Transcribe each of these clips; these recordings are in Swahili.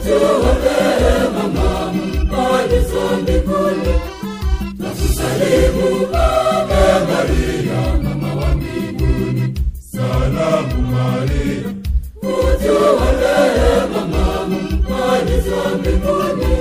utuombee mama mpalizo mbinguni na kusalimu Ave Maria, mama wa mbinguni. Salamu Maria, utuombee mama mpalizo mbinguni.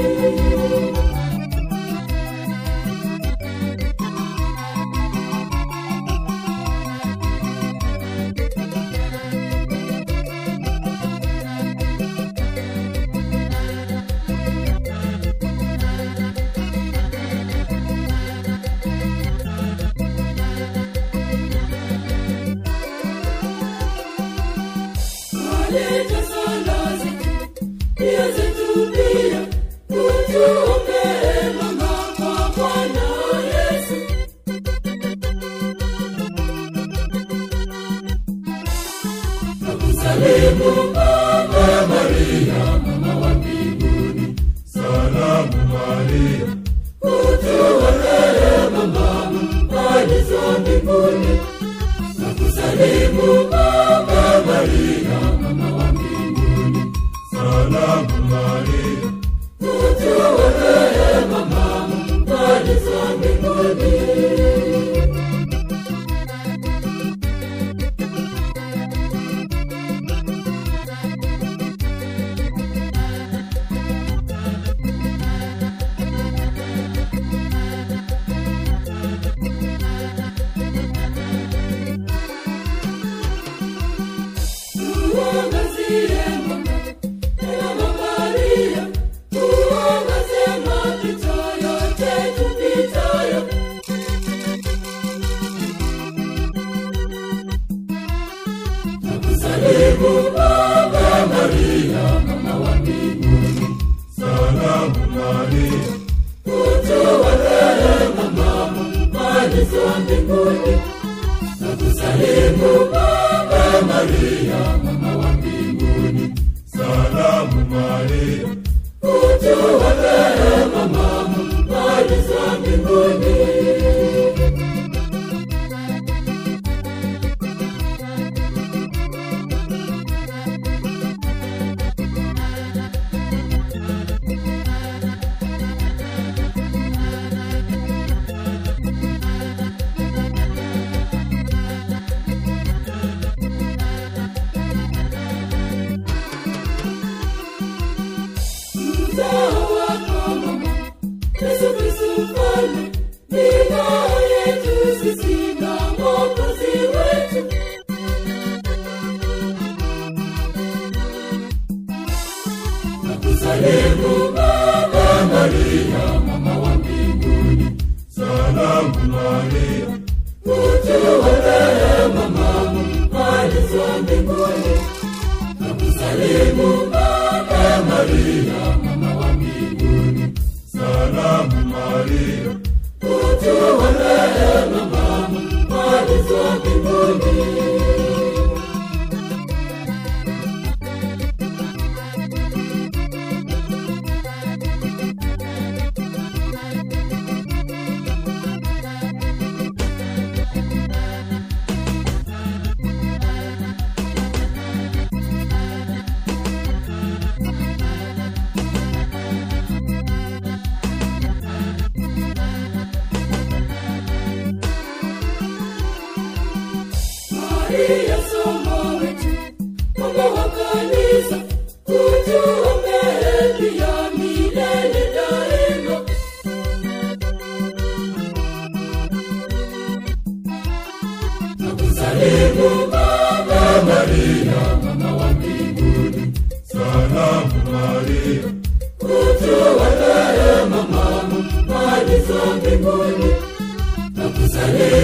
Aleta sala zetu, pia zetu pia, utuombee mama kwa Bwana Yesu. Nakusalimu Ave Maria, mama wa mbinguni. Salamu Maria, utuombee mama mpalizo mbinguni. Nakusalimu Ave Maria, mama wa mbinguni. Salamu Maria, utuombee mama mpalizo mbinguni. Tuangazie mama, Mama Maria, tuangazie mapito yote tupitayo. Nakusalimu Ave Maria, mama wa mbinguni. Salamu Maria, utuombee mama mpalizo mbinguni. Nakusalimu Ave Maria, mama wa mbinguni. Salamu Maria, utuombee mama mpalizo mbinguni. Mzao wako mama, Yesu Kristo mfalme, ni ngao yetu sisi na Mwokozi wetu. Nakusalimu Ave Maria, mama wa mbinguni. Salamu Maria, utuombee mama mpalizo mbinguni. Nakusalimu Ave Maria, mama wa mbinguni. Salamu Maria, utuombee mama mpalizo mbinguni. Maria somo wetu, mama wa kanisa, utuombee pia milele daima. Nakusalimu Ave Maria, mama wa mbinguni. Salamu Maria, utuombee mama mpalizo mbinguni. Nakusalimu